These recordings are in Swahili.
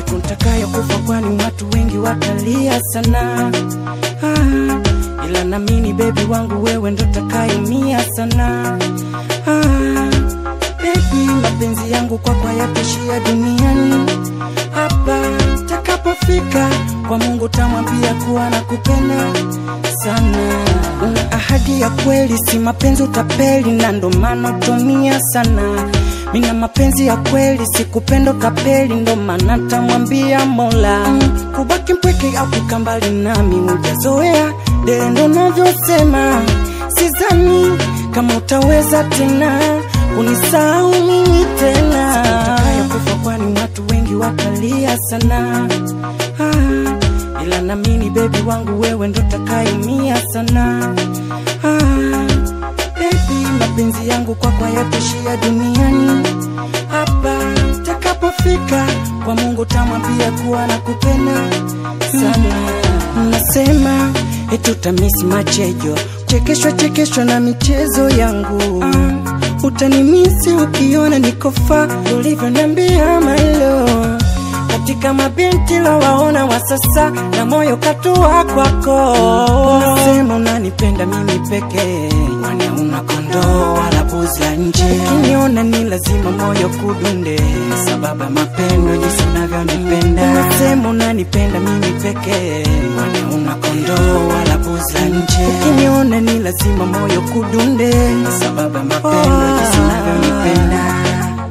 siku ntakayo kufa, kwani watu wengi watalia sana ah, ila namini bebi wangu wewe ndo takayumia sana ah, bebi mapenzi yangu kwako hayatoshia duniani hapa takapofika kwa Mungu tamwambia kuwa na kupenda sana. Una ahadi ya kweli, si mapenzi utapeli, na ndo maana utumia sana. Mina mapenzi ya kweli, si kupenda utapeli, ndo maana tamwambia Mola mm, kubaki mpweke au kukaa mbali nami hujazoea, dele ndo navyosema, sizani kama utaweza tena kunisahau mimi tena kufa, kwani watu wengi watalia sana ah, ila namini bebi wangu wewe ndo takayumia sana ah, bebi mapenzi yangu kwako hayatoshia duniani hapa takapofika kwa Mungu tamwambia kuwa na kupenda sana nasema etutamisi machejo chekeshwa chekeshwa na michezo yangu ah, utanimisi ukiona nikofa ulivyoniambia mailo katika mabinti lowaona wa sasa na moyo katua kwako unasema unanipenda mimi pekee kwani una kondoo wala buzi ya nje ukiniona ni lazima moyo kudunde sababu ya mapendo jinsi unavyonipenda unasema unanipenda mimi pekee kwani una kondoo wala buzi ya nje ukiniona ni lazima moyo kudunde sababu ya mapendo jinsi unavyonipenda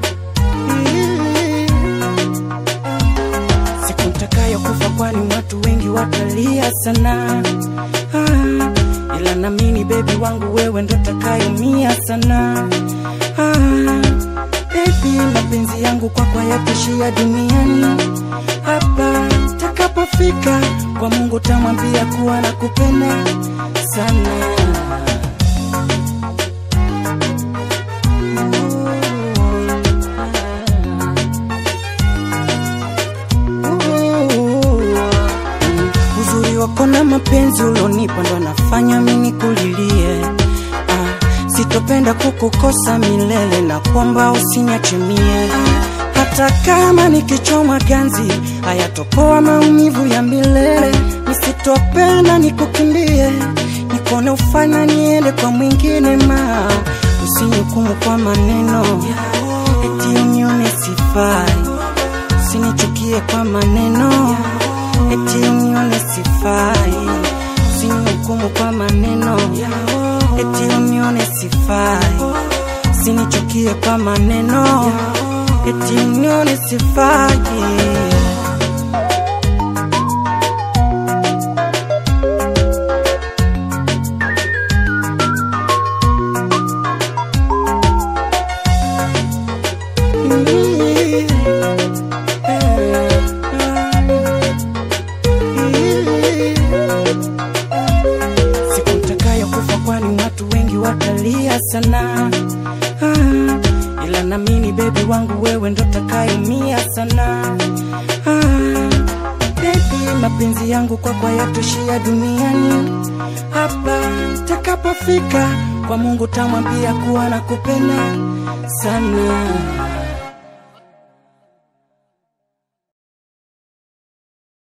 siku ntakayo kufa, kwani watu wengi watalia sana ah, ila namini bebi wangu wewe ndo takayumia sana ah, bebi mapenzi yangu kwako hayatoshia duniani hapa takapofika kwa Mungu tamwambia kuwa na kupenda sana uzuri wako na mapenzi ulonipa ndo nafanya mimi kulilie ah, sitopenda kukukosa milele na kwamba usiniache mie hata kama nikichoma ganzi hayatopoa maumivu ya milele nisitopenda nikukimbie nikone ufanya niende kwa mwingine ma usinihukumu kwa maneno eti unione sifai usinichukie kwa maneno eti unione sifai, usinihukumu kwa maneno, eti unione sifai, usinichukie kwa maneno, eti unione sifai. siku ntakayo kufa, kwani watu wengi watalia sana ah, ila namini bebi wangu wewe ndo takayumia sana ah, bebi mapenzi yangu kwako hayatoshia duniani hapa takapofika kwa Mungu tamwambia kuwa na kupenda sana